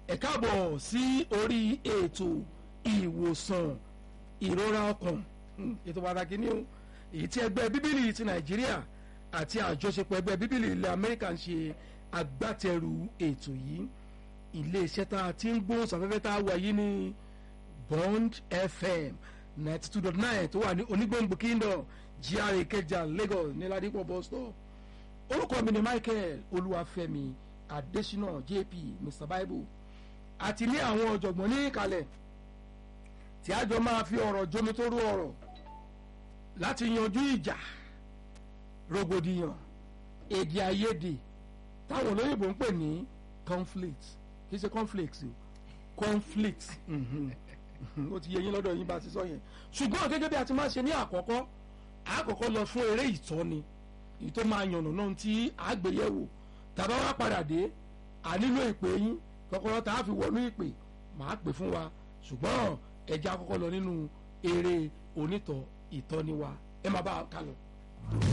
ẹ káàbọ̀ sí orí ètò ìwòsàn ìrora ọkàn Hmm, ètò pàtàkì ní o èyí tí ẹgbẹ́ bíbélì ti nàìjíríà àti àjọṣepọ̀ ẹgbẹ́ bíbélì ilẹ̀ amẹ́ríkà ń ṣe agbátẹrù ètò yìí iléeṣẹ́ tá a ti ń gbóhùn sáfẹ́fẹ́ tá a wà yìí ní bond fm ninety two dot nine tó wà ní onígbòǹgbò kingdom gra ìkẹjà lagos ní ládìpọ̀ bus stop orúkọ mi ni michael olúwàfẹ́mi adésínà jp mr bible àti ní àwọn ọ̀jọ̀gbọ́n ní ìkàlẹ̀ tí a jọ máa fi ọ̀rọ̀ jómi tó rú ọ̀rọ̀ láti yanjú ìjà rògbòdìyàn èdè àìyedè táwọn olóyìnbó ń pè ní conflict kì í ṣe conflict o conflict mhm, mhm, ó ti yẹ yín lọ́dọ̀ yín bá ti sọ yẹn ṣùgbọ́n gẹ́gẹ́ bí a ti máa ṣe ní àkọ́kọ́ àkọ́kọ́ lọ fún eré ìtọ́ni èyí tó máa yànnà náà tí àgbéyẹ̀wò tàbá wá padà dé a nílò ìpè yín kọ́kọ́rọ́ tá a fi wọnú ìpè màá pè fún wa ṣùgbọ́n ẹja kọ́kọ́ lọ nínú eré onítọ̀ ìtọ́ni wa ẹ má bá a kálọ.